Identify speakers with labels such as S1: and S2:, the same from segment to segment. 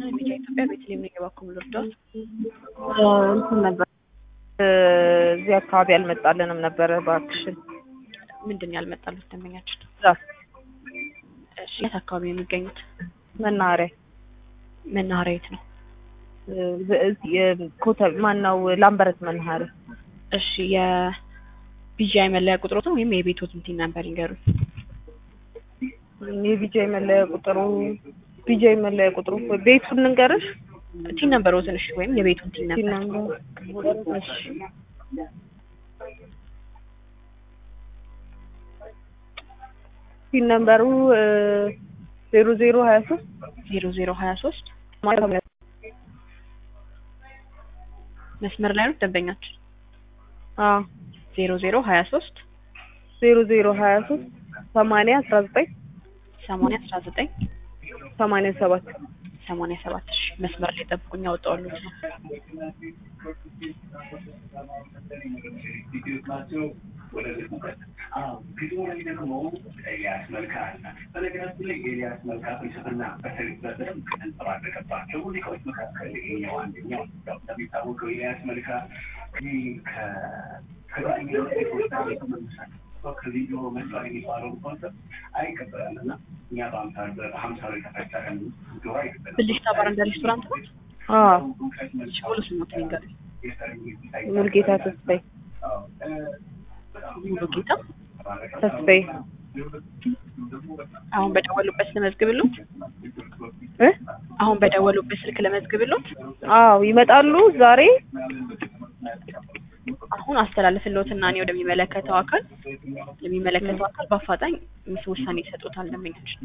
S1: ቢጫ ኢትዮጵያ ቤተልሔም ነው የባኩም ልርዳት
S2: እንትን ነበር እዚህ አካባቢ አልመጣልንም ነበረ። እባክሽን
S1: ምንድን ነው ያልመጣሉት ደንበኛችን?
S2: ዛፍ
S1: እሺ የት አካባቢ ነው የሚገኙት?
S2: መናኸሪያ
S1: መናኸሪያ የት ነው?
S2: ኮተብ ማን ነው? ላምበረት መናኸሪያ።
S1: እሺ የቢጂአይ መለያ ቁጥሮትን ወይም የቤቶትን ቲን ነበር ይንገሩኝ።
S2: የቢጃይ መለያ ቁጥሩ ቢጃይ መለያ ቁጥሩ ቤቱን እንገርሽ
S1: ቲን ነምበሮትን እሺ፣ ወይም የቤቱን ቲን ነበር
S2: እሺ ፒን ነምበሩ ዜሮ ዜሮ ሀያ ሶስት
S1: ዜሮ ዜሮ ሀያ ሶስት መስመር ላይ ነው ደንበኛችን።
S2: አዎ
S1: ዜሮ ዜሮ ሀያ ሶስት
S2: ዜሮ ዜሮ ሀያ ሶስት ሰማንያ አስራ ዘጠኝ
S1: ሰማንያ አስራ ዘጠኝ
S2: ሰማንያ ሰባት
S1: ሰማንያ ሰባት እሺ መስመር ላይ ጠብቁኝ፣ ያወጣዋሉት ነው።
S3: ከቪዲዮ መስራት የሚባለው ኮንሰፕት አይቀበላልና እኛ በአምሳ በሀምሳ ላይ ተፈጨረን ዶሮ አይቀበላል።
S1: ብልሽታ ባረንዳ ሬስቶራንት ነው።
S2: አዎ
S1: እሺ ሙሉ ስሞትን ይንገሩኝ።
S2: ሙልጌታ ተስፋዬ
S1: ሙሉ ጌታ
S2: ተስፋዬ
S1: አሁን በደወሉበት ለመዝግብሎት
S2: እ
S1: አሁን በደወሉበት ስልክ ለመዝግብሎት
S2: አዎ ይመጣሉ ዛሬ
S1: አሁን አስተላልፍልዎትና እኔ ወደሚመለከተው አካል የሚመለከተው አካል በአፋጣኝ ምስ ውሳኔ ይሰጡታል። ደንበኛችን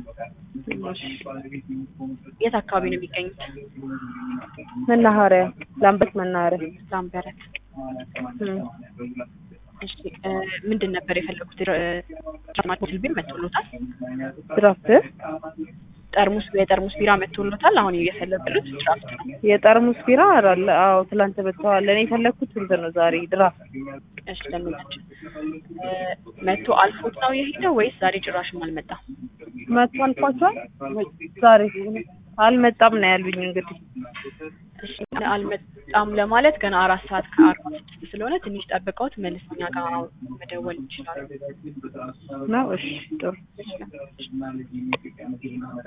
S1: የት አካባቢ ነው የሚገኙት?
S2: መናኸሪያ ላምበት መናኸሪያ
S1: ላምበረት።
S2: እም።
S1: እሺ እ ምንድን ነበር የፈለጉት? ጭማቂ ቢር መጥቶሎታል።
S2: ድራፍት
S1: ጠርሙስ የጠርሙስ ቢራ መጥቶሎታል። አሁን እየፈለጉት ድራፍት ነው።
S2: የጠርሙስ ቢራ አለ። አዎ ትላንት መጥተዋል። እኔ የፈለኩት እንትን ነው ዛሬ ድራፍት
S1: እሺ ደንበኛችን እ መጥቶ አልፎት ነው የሄደው ወይስ ዛሬ ጭራሽም አልመጣም?
S2: መጥቶ አልፏቸዋል። ዛሬ አልመጣም ነው ያሉኝ። እንግዲህ
S1: እሺ አልመጣም ለማለት ገና አራት ሰዓት ከአርባ ስድስት ስለሆነ ትንሽ ጠብቀውት መልስ እኛ ጋር መደወል ይችላሉ።
S2: ነው። እሺ ጥሩ